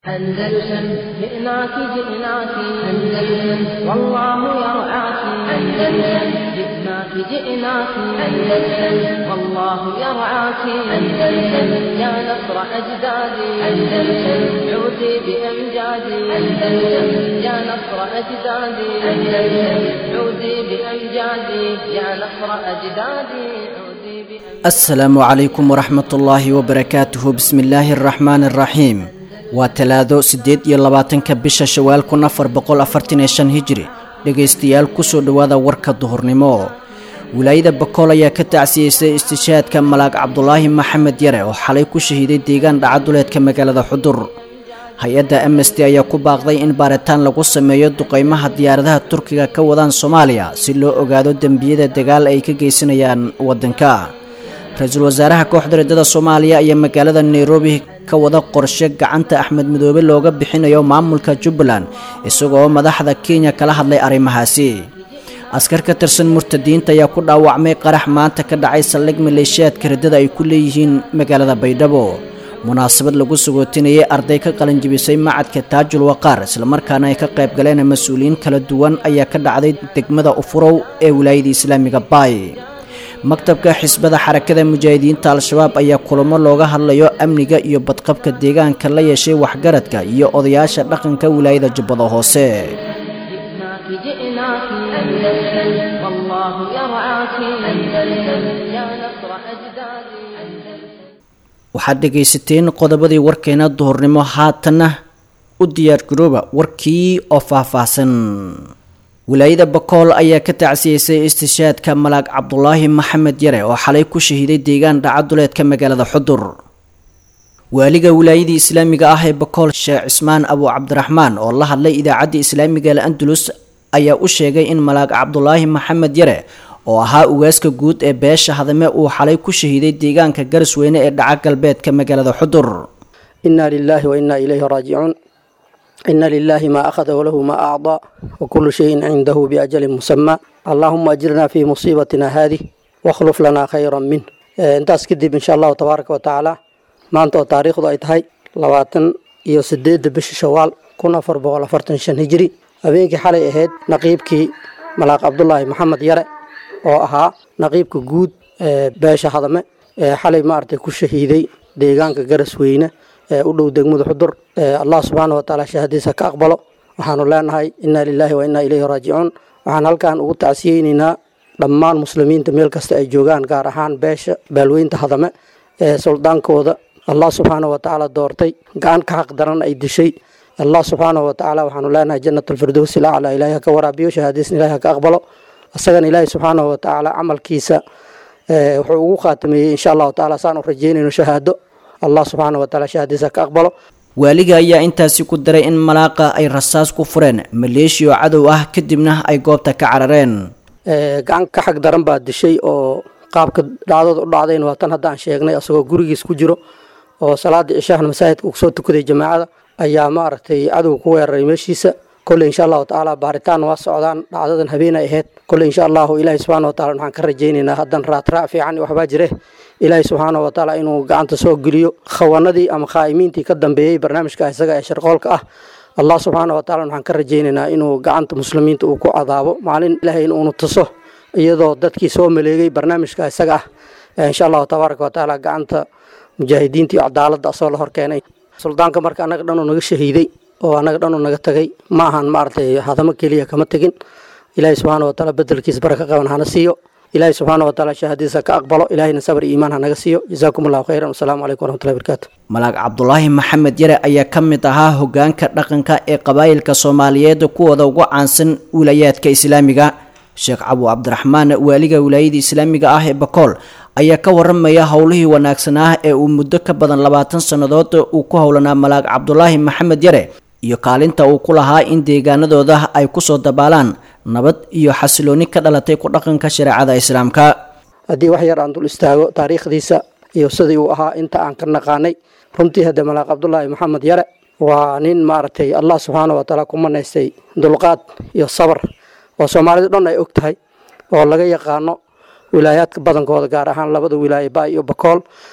أندلسن جئناك جئناك أندلسن والله يرعاك أندلسن جئناك جئناك أندلسن والله يرعاك أندلسن يا نصر أجدادي أندلسن عودي بأمجادي أندلسن يا نصر أجدادي أندلسن عودي بأمجادي يا نصر أجدادي عودي بأمجادي asalaamu calaykum waraxmat ullaahi wabarakaatuhu bismi illaahi araxmaani araxiim waa talaado siddeed iyo labaatanka bisha shawaal kun afar boqol afartan iyo shan hijri dhegaystayaal kusoo dhowaada warka duhurnimo wilaayada bakool ayaa ka tacsiyeysay istishaadka malaag cabdulaahi maxamed yare oo xalay ku shahiiday deegaan dhacaduleedka magaalada xudur hay-adda amnesty ayaa ku baaqday in baaritaan lagu sameeyo duqeymaha diyaaradaha turkiga ka wadaan soomaaliya si loo ogaado dembiyada dagaal ay ka geysanayaan waddanka ra-iisul wasaaraha kooxda riddada soomaaliya ayaa magaalada nairobi ka wada qorshe gacanta axmed midoobe looga bixinayo maamulka jubbaland isagoo madaxda kenya kala hadlay arrimahaasi askar ka tirsan murtadiinta ayaa ku dhaawacmay qarax maanta ka dhacay saldhig maleeshiyaadka riddada ay ku leeyihiin magaalada baydhabo munaasabad lagu sagootinayay arday ka qalinjibisay macadka taajul waqaar islamarkaana ay ka qayb galeen mas-uuliyiin kala duwan ayaa ka dhacday degmada ufurow ee wilaayada islaamiga baay maktabka xisbada xarakada mujaahidiinta al-shabaab ayaa kulamo looga hadlayo amniga iyo badqabka deegaanka la yeeshay waxgaradka iyo odayaasha dhaqanka wilaayada jubbada hoose جئناك جئناك أندلسن والله يرعاك أندلسن يا نصر أجدادي waxaad dhegaysateen qodobadii warkeena duhurnimo haatanna u diyaargarooba warkii oo faahfaahsan wilaayada bakool ayaa ka tacsiyeysay istishaadka malaag cabdulaahi maxamed yare oo xalay ku shahiiday deegaan dhacaduleedka magaalada xudur waaliga wilaayadii islaamiga ah ee bakool sheekh cismaan abu cabdiraxmaan oo la hadlay idaacadda islaamiga al andalus ayaa u sheegay in malaag cabdulaahi maxamed yare oo ahaa ugaaska guud ee beesha hadame uu xalay ku shahiiday deegaanka garisweyne ee dhaca galbeedka magaalada xudur إنا لله وإنا إليه راجعون إن لله ما أخذ وله ما أعطى وكل شيء عنده بأجل مسمى اللهم أجرنا في مصيبتنا هذه واخلف لنا خيرا منه إيه، intaas kadib insha allahu tabaaraka wa tacaala maanta oo taariikhdu ay tahay labaatan iyo sideedda bisha shawaal kun afar boqol afartan shan hijri habeenkii xalay ahayd naqiibkii malaaq cabdulaahi maxamed yare oo ahaa naqiibka guud ee beesha hadame ee xalay maaragtay ku shahiiday deegaanka garasweyne ee u dhow degmada xudur ee allah subxaana wa tacaala shahadiisa ka aqbalo waxaanu leenahay inaa lilaahi wa inaa ilayhi raajicuun waxaan halkan ugu tacsiyeyneynaa dhammaan muslimiinta meel kasta ay joogaan gaar ahaan beesha baalweynta hadame ee suldaankooda allah subxaana wa tacaala doortay gacan ka xaq daran ay dishay allah subxaana wa tacaala waxaanu leenahay janat alfirdowsi lacla ilaahi ha ka waraabiyo shahaadiisna ilahi ha ka aqbalo isagana ilaahi subxaana wa tacaala camalkiisa ee, wuxuu ugu khaatimeeyey insha allahu tacaala saan u rajeynayno shahaado allah subxaana wa tacaala shahaadiisa ha ka aqbalo waaliga ayaa intaasi ku daray in malaaqa ay rasaas ku fureen maleeshiya oo cadow ah kadibna ay goobta ka carareen Ee, gacan ka xag daran baa dishay oo qaabka dhacdada u dhacdayna waa tan haddaan sheegnay asagoo gurigiis ku jiro oo salaada cishaahna masaajidka uu soo tukaday jamaacada ayaa maaragtay cadow ku weeraray meeshiisa kolley insha allahu tacaala baaritaan waa socdaan dhacdadan habeenay ahayd kolley insha allahu ilaahi subxaana wa taala waxaan ka rajaynaynaa haddan raatraac fiican iyo waxbaa jire ilaahi subxaana wa tacaala inuu gacanta soo geliyo khawanadii ama khaa'imiintii ka dambeeyey barnaamijka isaga ee sharqoolka ah allah subxaana wa tacaala waxaan ka rajaynaynaa inuu gacanta muslimiinta uu ku cadaabo maalin ilaahay inuunu tuso iyadoo dadkii soo maleegay barnaamijka isaga ah ee insha allahu tabaaraka wa tacaala gacanta mujaahidiinta iyo cadaaladda asoo la hor keenay suldaanka marka annaga dhanuu naga shahiiday oo annaga dhanuu naga tagay ma ahan maaragtay hadamo keliya kama tegin ilaahay subxaana wa tacaala bedelkiisa baraka qaban hana siiyo ilaahay subxaana wa tacaala shahaadiisa ka aqbalo ilaahayna sabr iyo iimaan hanaga siiyo jazaakum allahu khayran wasalaamu calaykum waraxmatullahi barakaatu malaag cabdulaahi maxamed yare ayaa ka mid ahaa hogaanka dhaqanka ee qabaa'ilka soomaaliyeed kuwooda ugu caansan wilayaadka islaamiga sheekh cabu cabdiraxmaan waaliga wilaayada islaamiga ah ee bakool ayaa ka waramaya howlihii wanaagsan ah ee uu muddo ka badan labaatan sannadood uu ku howlanaa malaag cabdulaahi maxamed yare iyo kaalinta uu ku lahaa in deegaanadooda ay kusoo dabaalaan nabad iyo xasilooni ka dhalatay ku dhaqanka shareecada islaamka haddii wax yar aan dul istaago taariikhdiisa iyo sidii uu ahaa inta aan ka naqaanay runtii hadde malaaq cabdulaahi maxamed yare waa nin maaragtay allah subxaana wa tacaala ku manaystay dulqaad iyo sabar oo soomaalidu dhan ay og tahay oo laga yaqaano wilaayaadka badankooda gaar ahaan labada wilaaye ba iyo bakool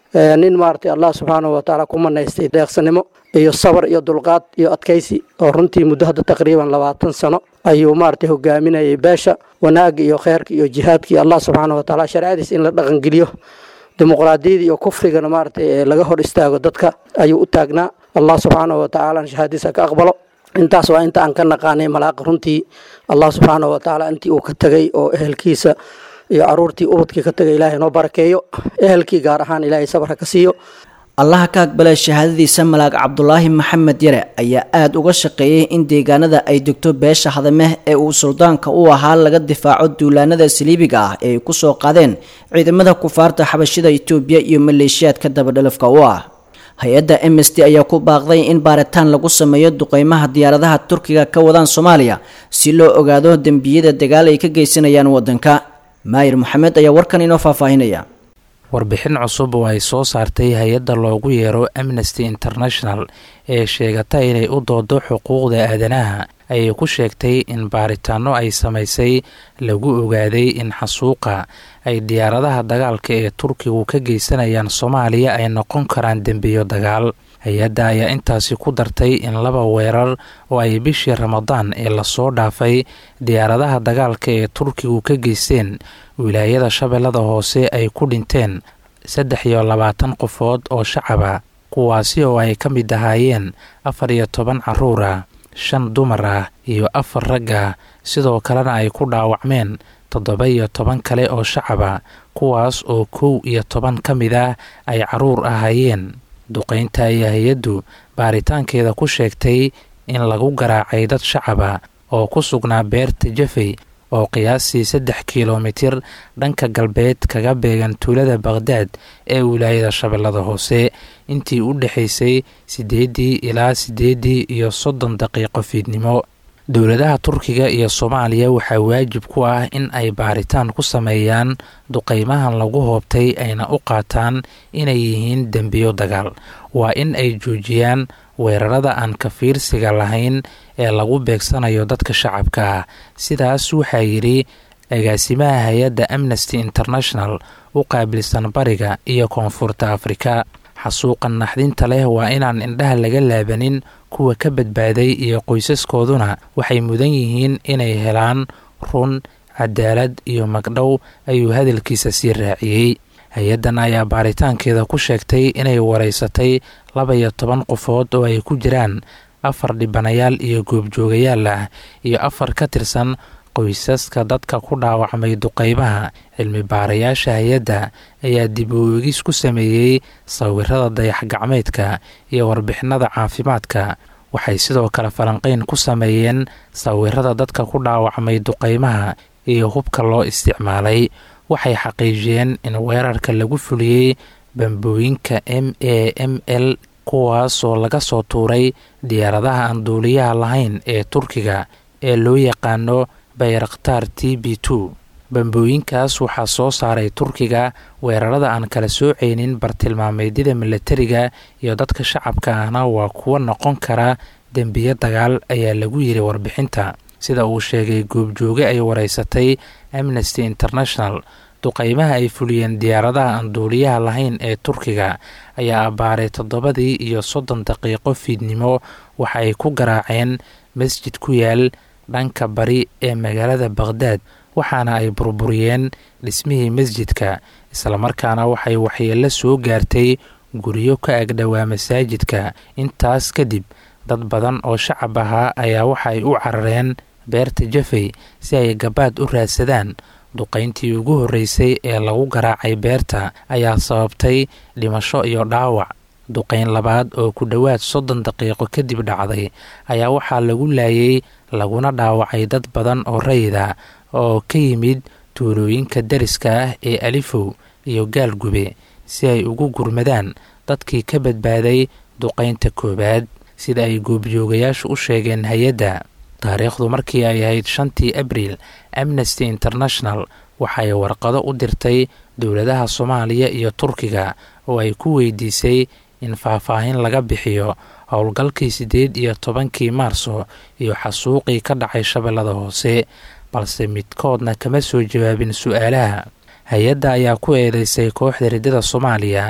nin maaragtay allah subxaanahu watacaala ku manaystay deeqsanimo iyo sabar iyo dulqaad iyo adkaysi oo runtii muddo hadda taqriiban labaatan sano ayuu maaragtay hogaaminayay beesha wanaagga iyo kheyrka iyo jihaadkii allah subxaanahu watacaala shareecadiis in la dhaqangeliyo dimuqraadiyada iyo kufrigana maaragtay laga hor istaago dadka ayuu u taagnaa allah subxaanahu watacaala shahaadiisa ka aqbalo intaas waa inta aan ka naqaanay malaaqa runtii allah subxaanahu watacaala intii uu ka tegay oo ehelkiisa iyo caruurtii ubadkii ka tegay ilaahay noo barakeeyo ehelkii gaar ahaan ilaahay sabarka ka siiyo allaha ka aqbala shahaadadiisa malaag cabdulaahi maxamed yare ayaa aada uga shaqeeyey in deegaanada ay degto beesha hadameh ee uu suldaanka u ahaa laga difaaco duulaanada saliibiga ah ee ay kusoo qaadeen ciidamada kufaarta xabashida itoobiya iyo maleeshiyaadka dabadhalafka u ah hay-adda m s t ayaa ku baaqday in baaritaan lagu sameeyo duqeymaha diyaaradaha turkiga ka wadaan soomaaliya si loo ogaado dembiyada dagaal ay ka geysanayaan wadanka maayir maxamed ayaa warkan inoo faahfaahinaya warbixin cusub oo ay soo saartay hay-adda loogu yeero amnesty international ee sheegata inay u doodo xuquuqda aadanaha ayay ku sheegtay in baaritaano ay samaysay lagu ogaaday in xasuuqa ay diyaaradaha dagaalka ee turkigu ka geysanayaan soomaaliya ay noqon karaan dembiyo dagaal hay-adda ayaa intaasi ku dartay in laba weerar oo ay bishii ramadaan ee lasoo dhaafay diyaaradaha dagaalka ee turkigu ka geysteen wilaayada shabeellada hoose ay ku dhinteen saddex iyo labaatan qofood oo shacaba kuwaasi oo ay ka mid ahaayeen afar iyo toban carruur ah shan dumar ah iyo afar rag ah sidoo kalena ay ku dhaawacmeen toddoba iyo toban kale oo shacaba kuwaas oo kow iyo toban ka mid ah ay carruur ahaayeen duqaynta ayaa hay-addu baaritaankeeda ku sheegtay in lagu garaacay dad shacaba oo ku sugnaa beerta jafey oo qiyaastii saddex kilomitir dhanka galbeed kaga beegan tuulada bakhdad ee wilaayada shabeellada hoose intii u dhexaysay siddeeddii ilaa siddeeddii iyo soddon daqiiqo fiidnimo dowladaha turkiga iyo soomaaliya waxaa waajib ku ah in ay baaritaan ku sameeyaan duqeymahan lagu hoobtay ayna u qaataan inay yihiin dembiyo dagaal waa in ay joojiyaan weerarada aan ka fiirsiga lahayn ee lagu beegsanayo dadka shacabka ah sidaas waxaa yidhi agaasimaha hay-adda amnesty international u qaabilsan bariga iyo koonfurta afrika xasuuqan naxdinta leh waa inaan indhaha laga laabanin kuwa ka badbaaday iyo qoysaskooduna waxay mudan yihiin inay helaan run cadaalad iyo magdhow ayuu hadalkiisa sii raaciyey hay-addan ayaa baaritaankeeda ku sheegtay inay wareysatay laba iyo toban qofood oo ay ku jiraan afar dhibanayaal iyo goobjoogayaal ah iyo afar ka tirsan qoysaska dadka ku dhaawacmay duqeymaha cilmi baarayaasha hay-adda ayaa dib u eegis ku sameeyey sawirada dayax gacmeedka iyo warbixinada caafimaadka waxay sidoo kale falanqeyn ku sameeyeen sawirada dadka ku dhaawacmay duqeymaha iyo hubka loo isticmaalay waxay xaqiijiyeen in weerarka lagu fuliyey bambooyinka m a m l kuwaasoo laga soo tuuray diyaaradaha aan duuliyaha lahayn ee turkiga ee loo yaqaano bayraktar t b two bambooyinkaas waxaa soo saaray turkiga weerarada aan kala sooceynin bartilmaameedyada milatariga iyo dadka shacabka ahna waa kuwo noqon kara dembiyo dagaal ayaa lagu yiri warbixinta sida uu sheegay goobjooge ay wareysatay amnesty international duqeymaha ay fuliyeen diyaaradaha aan duuliyaha lahayn ee turkiga ayaa abbaaray toddobadii iyo soddon daqiiqo fiidnimo waxa ay ku garaaceen masjid ku yaal dhanka bari ee magaalada bakhdad waxaana ay burburiyeen dhismihii masjidka islamarkaana waxay waxyeello soo gaartay guryo ka agdhowaa masaajidka intaas kadib dad badan oo shacab ahaa ayaa waxa ay u carareen beerta jafey si ay gabaad u raadsadaan duqayntii ugu horreysay ee lagu garaacay beerta ayaa sababtay dhimasho iyo dhaawac duqayn labaad oo ku dhowaad soddon daqiiqo kadib dhacday ayaa waxaa lagu laayay laguna dhaawacay dad badan oo rayida oo ka yimid tuulooyinka dariska ah ee alifow iyo gaalgube si ay ugu gurmadaan dadkii ka badbaaday duqaynta koowaad sida ay goobjoogayaashu u sheegeen hay-adda taariikhdu markii ay ahayd shantii abriil amnesty international waxay warqado u dirtay dowladaha soomaaliya iyo turkiga oo ay ku weydiisay in faahfaahin laga bixiyo howlgalkii siddeed iyo tobankii maarso iyo xasuuqii ka dhacay shabeellada hoose balse midkoodna kama soo jawaabin su-aalaha hay-adda ayaa ku eedeysay kooxda riddada soomaaliya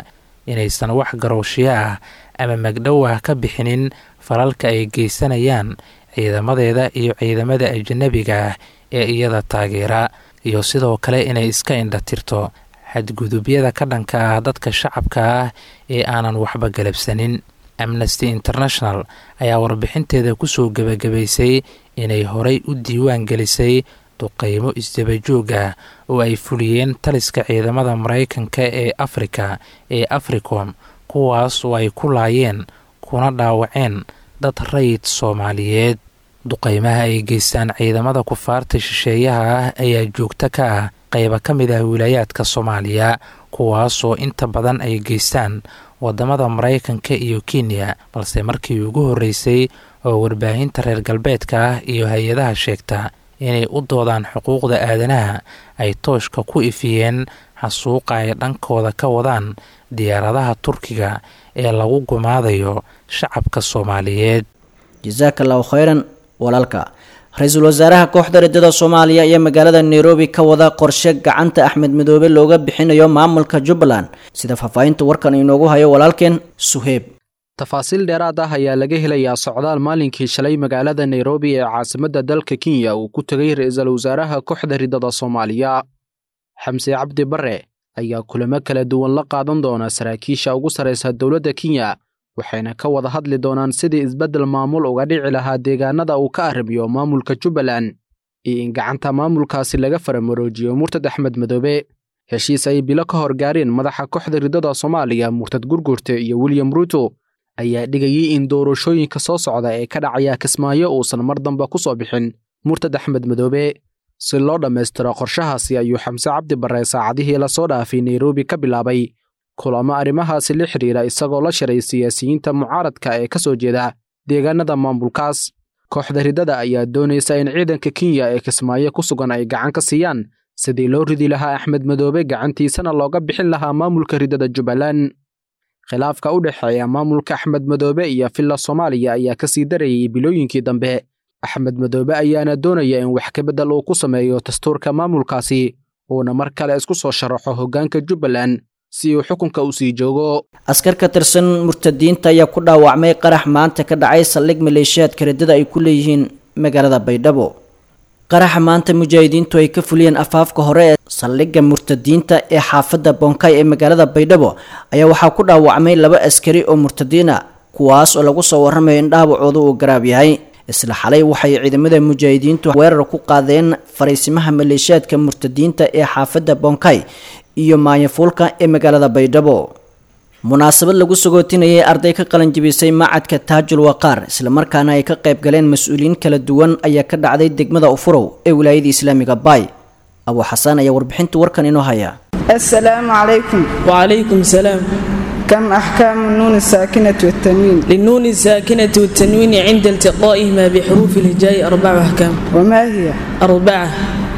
inaysan wax garowshiyo ah ama magdhow ah ka bixinin falalka ay geysanayaan ciidamadeeda iyo ciidamada ajanabiga ah ee iyada taageera iyo sidoo kale inay iska indhatirto xadgudubyada ka dhanka ah dadka shacabka ah ee aanan waxba galabsanin amnesty international ayaa warbixinteeda kusoo gebagabaysay inay horay u diiwaan gelisay duqeymo isdabajoog ah oo ay fuliyeen taliska ciidamada maraykanka ee afrika ee africom kuwaas oo ay ku laayeen kuna dhaawaceen dad rayid soomaaliyeed duqeymaha ay geystaan ciidamada kufaarta shisheeyaha ah ayaa joogto ka ah qayba ka mid ah wilaayaadka soomaaliya kuwaasoo inta badan ay geystaan wadamada maraykanka iyo kenya balse markii ugu horreysay oo warbaahinta reer galbeedka ah iyo hay-adaha sheegta inay u doodaan xuquuqda aadanaha ay tooshka ku ifiyeen xasuuqa ay dhankooda ka wadaan diyaaradaha turkiga ee lagu gumaadayo shacabka soomaaliyeed jasaaka allahu khayran walaalka ra-iisul wasaaraha kooxda riddada soomaaliya iyo magaalada nairobi ka wada qorshe gacanta axmed madoobe looga bixinayo maamulka jubbaland sida faahfaahinta warkan inoogu hayo walaalkeen suheeb tafaasiil dheeraad ah ayaa laga helayaa socdaal maalinkii shalay magaalada nairobi ee caasimadda dalka kenya uu ku tegay ra-iisul wasaaraha kooxda riddada soomaaliya xamse cabdi barre ayaa kulamo kala duwan la qaadan doona saraakiisha ugu sarraysa dowladda kenya waxayna ka wada hadli doonaan sidii isbeddel maamul uga dhici lahaa deegaanada uu ka arrimiyo maamulka jubbaland iyo in gacanta maamulkaasi laga faramaroojiyo murtad axmed madoobe heshiis ay bilo ka hor gaareen madaxa kooxda riddada soomaaliya murtad gurgurte iyo william ruuto ayaa dhigayay in doorashooyinka soo socda ee ka dhacaya kismaayo uusan mar damba ku soo bixin murtad axmed madoobe si loo dhammaystiro qorshahaasi ayuu xamse cabdi barre saacadihii lasoo dhaafay nairobi ka bilaabay kulamo arrimahaasi la xidhiira isagoo la shiray siyaasiyiinta mucaaradka ee ka soo jeeda deegaanada maamulkaas kooxda riddada ayaa doonaysa in ciidanka kenya ee kismaayo ku sugan ay gacan ka siiyaan sidii loo ridi lahaa axmed madoobe gacantiisana looga bixin lahaa maamulka riddada jubbaland khilaafka u dhexeeya maamulka axmed madoobe iyo villa soomaaliya ayaa ka sii darayay bilooyinkii dambe axmed madoobe ayaana doonaya in wax kabeddel uu ku sameeyo dastuurka maamulkaasi uuna mar kale isku soo sharaxo hoggaanka jubbaland si uu xukunka u sii joogo askar ka tirsan murtadiinta ayaa ku dhaawacmay qarax maanta ka dhacay saldhig maleeshiyaadka riddada ay ku leeyihiin magaalada baydhabo qaraxa maanta mujaahidiintu ay ka fuliyeen afaafka hore ee saldhigga murtadiinta ee xaafadda bonkay ee magaalada baydhabo ayaa waxaa ku dhaawacmay laba askari oo murtadiin a kuwaas oo lagu soo warramayo in dhaawacooda uu garaab yahay isla xalay waxay ciidamada mujaahidiintu weerar ku qaadeen fariisimaha maleeshiyaadka murtadiinta ee xaafadda bonkay iyo maanyafuulka ee magaalada baydhabo munaasabad lagu sagootinayay arday ka qalanjibisay macadka taajul waqaar islamarkaana ay ka qayb galeen mas-uuliyiin kala duwan ayaa ka dhacday degmada ufurow ee wilaayada islaamiga baay abuu xasaan ayaa warbixinta warkan inoo haya السلام عليكم وعليكم السلام كم أحكام النون الساكنة والتنوين للنون الساكنة والتنوين عند التقائهما بحروف الهجاء أربع أحكام وما هي أربعة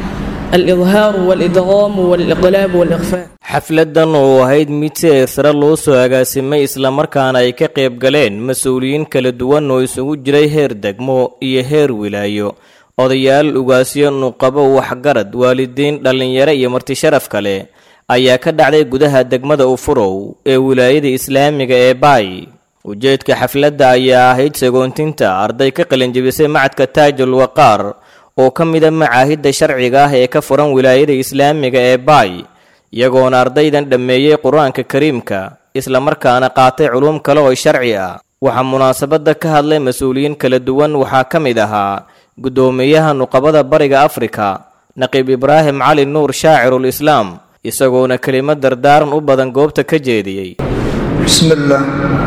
الإظهار والإدغام والإقلاب والإخفاء xafladan oo ahayd mid si eesare loo soo agaasimay islamarkaana ay ka qayb galeen mas-uuliyiin kala duwan oo isugu jiray heer degmo iyo heer wilaayo odayaal ugaasyo nuqabo waxgarad waalidiin dhallinyaro iyo martisharaf kale ayaa ka dhacday gudaha degmada ufurow ee wilaayada islaamiga ee baay ujeedka xafladda ayaa ahayd sagoontinta arday ka qalinjibisay macadka taajul waqaar oo ka mida macaahidda sharciga ah ee ka furan wilaayada islaamiga ee baay iyagoona ardaydan dhammeeyey qur-aanka kariimka islamarkaana qaatay culuum kale oo sharci ah waxaa munaasabadda ka hadlay mas-uuliyiin kala duwan waxaa ka mid ahaa guddoomiyaha nuqabada bariga afrika naqiib ibraahim cali nuur shaacirul islaam isagoona kelimad dardaaran u badan goobta ka jeediyey بسم الله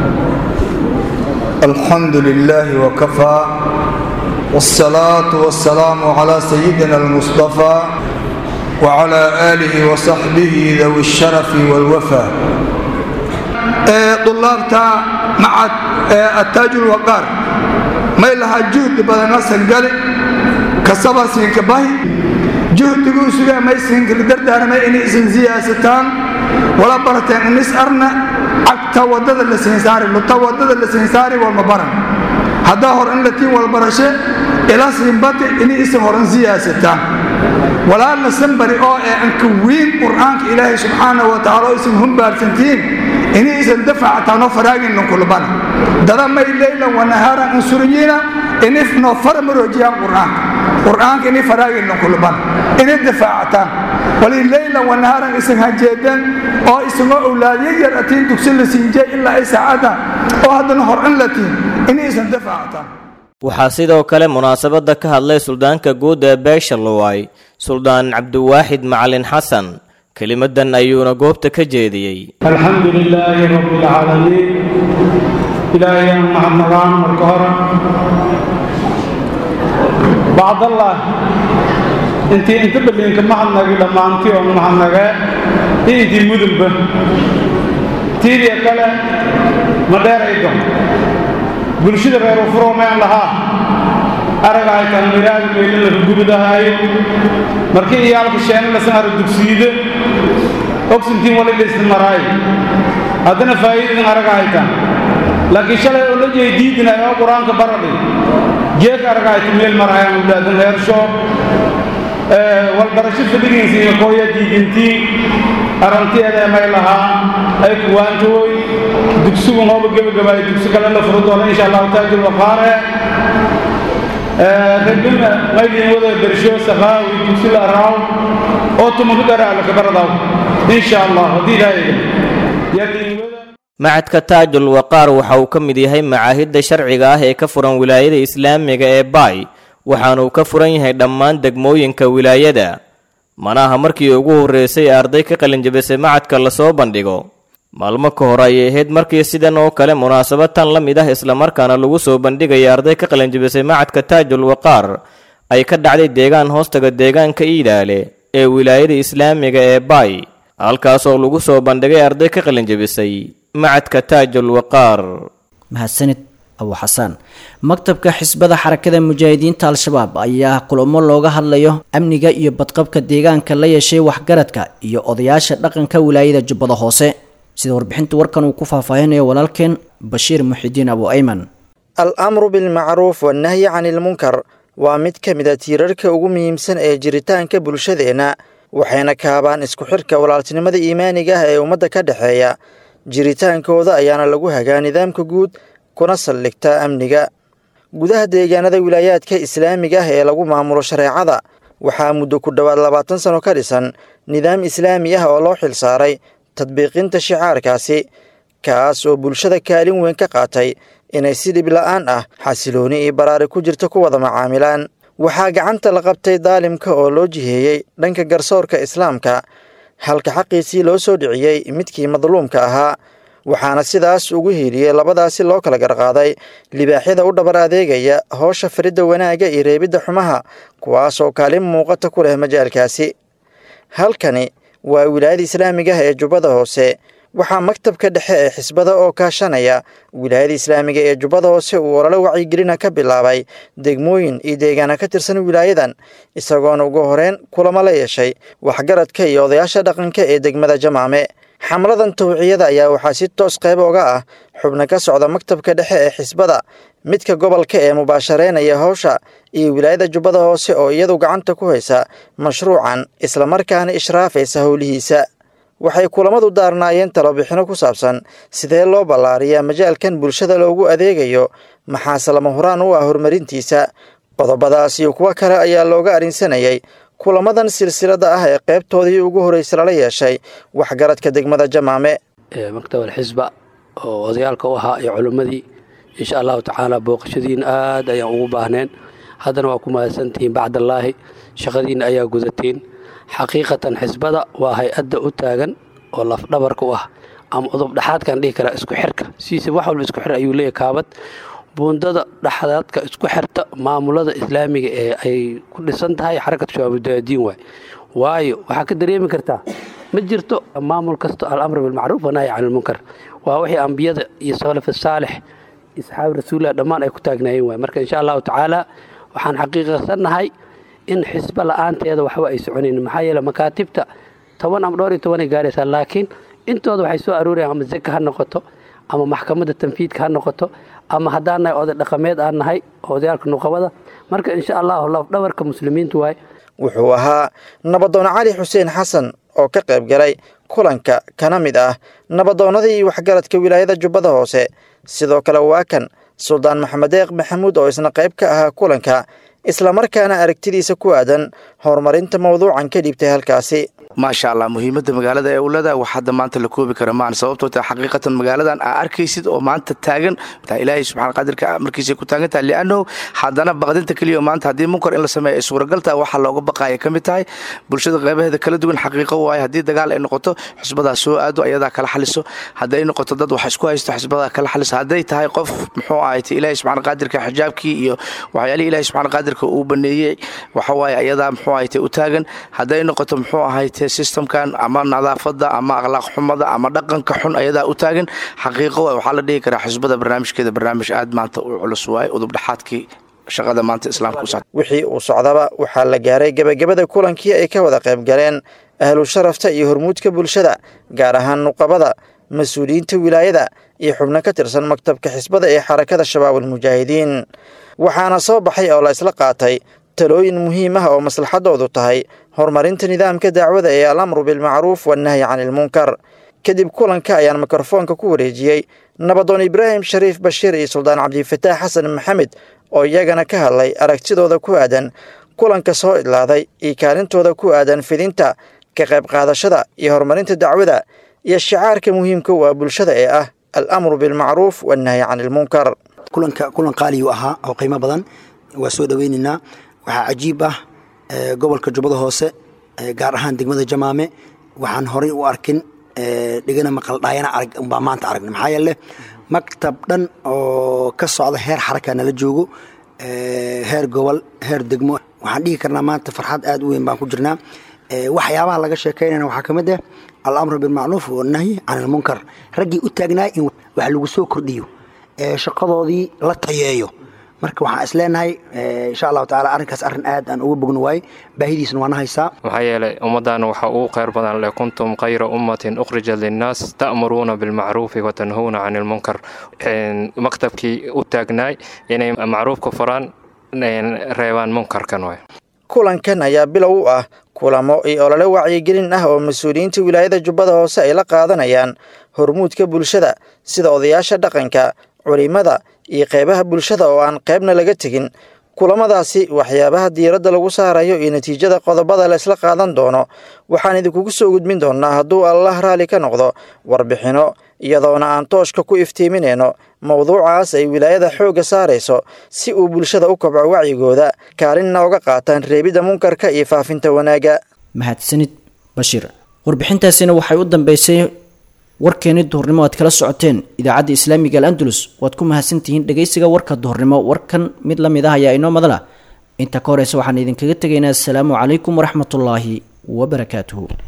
الحمد لله وكفى والصلاة والسلام على سيدنا المصطفى وعلى آله وصحبه ذوي الشرف والوفاء طلابتا مع التاج الوقار ما لها جهد بدنا سنقل كسبا سنكباي جهد سوى ما يسنك لدردان ما إني إسن زياستان ولا برتين النس أرنا عكتا ودد اللي سنساري لتا ودد اللي سنساري والمبرن هذا هور إن لتين والبرشة إلى سنبتي إني إسن هورن زياستان walaalna sanbari oo ee anka weyn qur-aanka ilaahay subxaana wa tacaala isin humbaarsantiin inaysan dafacataano faraagin kulbana dada may leylan wanahaaran insuriyina inifno farmaroojiyaan qur'aanka qur'aanka ini faraagin kulbana inay dafaacataan wali leylan wanahaaran isan hajeedeen oo isagoo awlaadyo yar atiin dugsi la siinjay ilaa ay saacada oo haddana horcin la tiin inaysan dafaacataan waxaa sidoo kale munaasabadda ka hadlay suldaanka guud ee beesha luway suldaan cabdiwaaxid macalin xasan kelimadan ayuuna goobta ka jeediyey alxamdu lilaahi rabbi alcaalamiin ilaahay mahadnagaan marka hore bacdallah intii inta baliinka mahadnagi dhammaantii oo mahadnagee iyo intii mudunba tiidiya kale ma dheeraydo bulshada reer ufuroomeen lahaa aragahay tanmiraadi meelin la rugubadahaayo markii iyaalka sheena lasan ara dugsiide ogsintiin wali laysna maraayo haddana faa'iidadan aragahaytaan laakiin shalay oo la jeey diidinay oo qur-aanka baradhi jeeka aragahayta meel marahayaan ulaadan heersho walbarasho fadhigiinsa iyo kooya diidintii arrantiyeeda may lahaa ay kuwaantooy dugsigu nooba gebagabaay dugsi kale la furo doono insha allahu taajir waqaare rabbina maydin wada bersho sakaawi dugsi la araaw oo tumanka garaala kabaradaw insha allah haddii ilaahay yadin wada macadka taajul waqaar waxa uu ka mid yahay macaahidda sharciga ah ee ka furan wilaayada islaamiga ee baay waxaanuu ka furan yahay dhammaan degmooyinka wilaayada manaha markii ugu horreysay ee arday ka qalinjabisay macadka lasoo bandhigo maalmo ka hor ayay ahayd markii sidan oo kale munaasabad tan la mid ah islamarkaana lagu soo bandhigaya arday ka qalinjabisay macadka taajul waqaar ay ka dhacday deegaan hoostaga deegaanka iidaale ee wilaayada islaamiga ee baay halkaasoo lagu soo bandhigay arday ka qalinjabisay macadka taajul waqaar mahadsanid abu xasaan maktabka xisbada xarakada mujaahidiinta al-shabaab ayaa kulamo looga hadlayo amniga iyo badqabka deegaanka la yeeshay waxgaradka iyo odayaasha dhaqanka wilaayada jubbada hoose sida warbixinta warkan uu ku faahfaahinayo walaalkeen bashiir muxidiin abu ayman al-amru bilmacruuf wannahyi cani ilmunkar waa mid ka mid a tiirarka ugu muhiimsan ee jiritaanka bulshadeenna waxayna kaabaan isku xirka walaaltinimada iimaaniga ah ee ummadda ka dhexeeya jiritaankooda ayaana lagu hagaa nidaamka guud kuna saldhigtaa amniga gudaha deegaanada wilaayaadka islaamiga ah ee lagu maamulo shareecada waxaa muddo ku dhowaad labaatan sano ka dhisan nidaam islaami ah oo loo xil saaray tadbiiqinta shicaarkaasi kaas oo bulshada kaalin weyn ka qaatay inay si dhib la'aan ah xasilooni iyo baraari ku jirta ku wada macaamilaan waxaa gacanta la qabtay daalimka oo loo jiheeyey dhanka garsoorka islaamka halka xaqiisii loo soo dhiciyey midkii madluumka ahaa waxaana sidaas ugu hiiliyey labadaasi loo kala garqaaday libaaxyada u dhabar adeegaya hoosha faridda wanaagga iyo reebidda xumaha kuwaasoo kaalin muuqata ku leh majaalkaasi halkani waa wilaayada islaamiga ah ee jubbada hoose waxaa maktabka dhexe ee xisbada oo kaashanaya wilaayada islaamiga ee jubbada hoose uu olole wacyigelina ka bilaabay degmooyin iyo deegaana ka tirsan wilaayadan isagoona ugu horeyn kulamo la yeeshay waxgaradka iyo odayaasha dhaqanka ee degmada jamaame xamladan tawciyada ayaa waxaa si toos qayb oga ah xubno ka socda maktabka dhexe ee xisbada midka gobolka ee mubaashareynaya howsha iyo wilaayada jubbada hoose oo iyadu gacanta ku haysa mashruucan islamarkaana ishraafaysa howlihiisa waxay kulamadu daarnaayeen talobixino ku saabsan sidee loo ballaariyaa majaalkan bulshada loogu adeegayo maxaase lama huraan u ah horumarintiisa qodobadaas iyo kuwo kale ayaa looga arrinsanayay kulamadan silsilada ah ee qaybtoodii ugu horreysa lala yeeshay waxgaradka degmada jamaame maktab alxisba oo odayaalka u ahaa iyo culimmadii insha allahu tacaala booqashadiina aad ayaan ugu baahneen haddana waa ku mahadsantihiin bacdallaahi shaqadiinna ayaa gudateen xaqiiqatan xisbada waa hay-adda u taagan oo lafdhabarka u ah ama udub dhexaadkaan dhihi karaa isku xirka sidiisa wax walba isku xir ayuu leeyahy kaabad buundada dhexdaadka isku xirta maamulada islaamiga ee ay ku dhisan tahay xarakatu shabaabuddaadiin waay waayo waxaa ka dareemi kartaa ma jirto maamul kasto alamr bilmacruuf wanahyi can ilmunkar waa wixii ambiyada iyo salaf saalix isxaabi rasuulilah dhammaan ay ku taagnaayeen waay marka insha allahu tacaala waxaan xaqiiqsannahay in xisbo la-aanteeda waxba ay soconayn maxaa yeele makaatibta toban ama dhowr iyo tobanay gaaraysaa laakiin intooda waxay soo aroorayaan ama zeka ha noqoto ama maxkamadda tanfiidka ha noqoto ama haddaan nahay oday dhaqameed aan nahay odayaalka nuqabada marka insha allahu lafdhabarka muslimiintu waay wuxuu ahaa nabadoon cali xuseen xasan oo ka qayb galay kulanka kana mid ah nabadoonnadii iyo waxgaradka wilaayada jubbada hoose sidoo kale waa kan suldaan maxamed deeq maxamuud oo isna qayb ka ahaa kulanka islamarkaana aragtidiisa ku aadan horumarinta mawduucan ka dhiibtay halkaasi maasha allah muhiimadda magaalada ee ulada wax hadda maanta la koobi kara maan sababtoo ta xaqiiqatan magaaladan aa arkaysid oo maanta taagan taa ilaahay subxana qadirka markiisay ku taagan tahay liannahu haddana baqdinta keliya maanta haddii munkar in la sameeya ay suuragal tahay waxaa looga baqaya ka mid tahay bulshada qeybaheeda kala duwan xaqiiqo waaye haddii dagaal ay noqoto xusbadaa soo aado ayadaa kala xaliso hadday noqoto dad wax isku haysto xusbadaa kala xaliso hadday tahay qof muxuu ahayte ilaahay subxana qaadirka xijaabkii iyo waxyaalihii ilaahay subxana qaadirka uu baneeyey waxawaaye ayadaa muxuu ahayte u taagan hadday noqoto muxuu ahayte systemkan ama nadaafada ama akhlaaq xumada ama dhaqanka xun ayadaa u taagan xaqiiqo waay waxaa la dhihi karaa xusbada barnaamijkeeda barnaamij aad maanta u culus waaye udubdhexaadkii shaqada maanta islaamka u wixii uu socdaba waxaa la gaaray gebagabada kulankii ay ka wada qayb galeen ahlu sharafta iyo hormuudka bulshada gaar ahaan nuqabada mas-uuliyiinta wilaayada iyo xubno ka tirsan maktabka xisbada ee xarakada shabaab almujaahidiin waxaana soo baxay oo la isla qaatay talooyin muhiim ah oo maslaxadoodu tahay horumarinta nidaamka dacwada ee alamru bilmacruuf wannahyi cani ilmunkar kadib kulanka ayaan mikrofoonka ku wareejiyey nabadoon ibraahim shariif bashiir iyo suldaan cabdifataax xasan maxamed oo iyagana ka hadlay aragtidooda ku aadan kulanka soo idlaaday iyo kaalintooda ku aadan fidinta ka qayb qaadashada iyo horumarinta dacwada iyo shicaarka muhiimka u ah bulshada ee ah alamru bilmacruuf wannahyi cani ilmunkar kulanka kulan qaaliyu ahaa oo qiimo badan waa soo dhoweynaynaa waxaa cajiib ah gobolka jubbada hoose gaar ahaan degmada jamaame waxaan horay u arkin dhegana maqaldhaayana arag umbaa maanta aragna maxaa yeele maktab dhan oo ka socda heer xaraka nala joogo heer gobol heer degmo waxaan dhihi karnaa maanta farxad aad u weyn baan ku jirnaa waxyaabaha laga sheekaynayna waxaa ka mid ah alamru bilmacruuf wannahyi can ilmunkar raggii u taagnaa in wax lagu soo kordhiyo shaqadoodii la tayeeyo marka waxaan is leenahay insha allahu taala arrinkaas arrin aad aan uga bogno waaye baahidiisna waana haysaa maxaa yeelay ummaddan waxa uu khayr badan leh kuntum khayra ummatin ukhrijat linnaas ta'muruuna bilmacruufi watanhuuna can ilmunkar maktabkii u taagnaay inay macruufka faraan reebaan munkarkan waay kulankan ayaa bilow u ah kulamo iyo olole wacyigelin ah oo mas-uuliyiinta wilaayada jubbada hoose ay la qaadanayaan hormuudka bulshada sida odayaasha dhaqanka culimada iyo qeybaha bulshada oo aan qeybna laga tegin kulamadaasi waxyaabaha diiradda lagu saarayo iyo natiijada qodobada la isla qaadan doono waxaan idinkugu soo gudbin doonnaa hadduu allah raalli ka noqdo warbixinno iyadoona aan tooshka ku iftiiminayno mowduucaas ay wilaayada xoogga saarayso si uu bulshada u kobco wacyigooda kaalinna uga qaataan reebidda munkarka iyo faafinta wanaagga mahadsanid bashiir warbixintaasina waxay u dambeysay warkeeni duhurnimo aad kala socoteen idaacadda islaamiga al andalus waad ku mahadsantihiin dhegeysiga warka duhurnimo warkan mid la mid ah ayaa inoo madala inta ka horeysa waxaan idinkaga tegaynaa asalaamu calaykum waraxmatullaahi wabarakaatuhu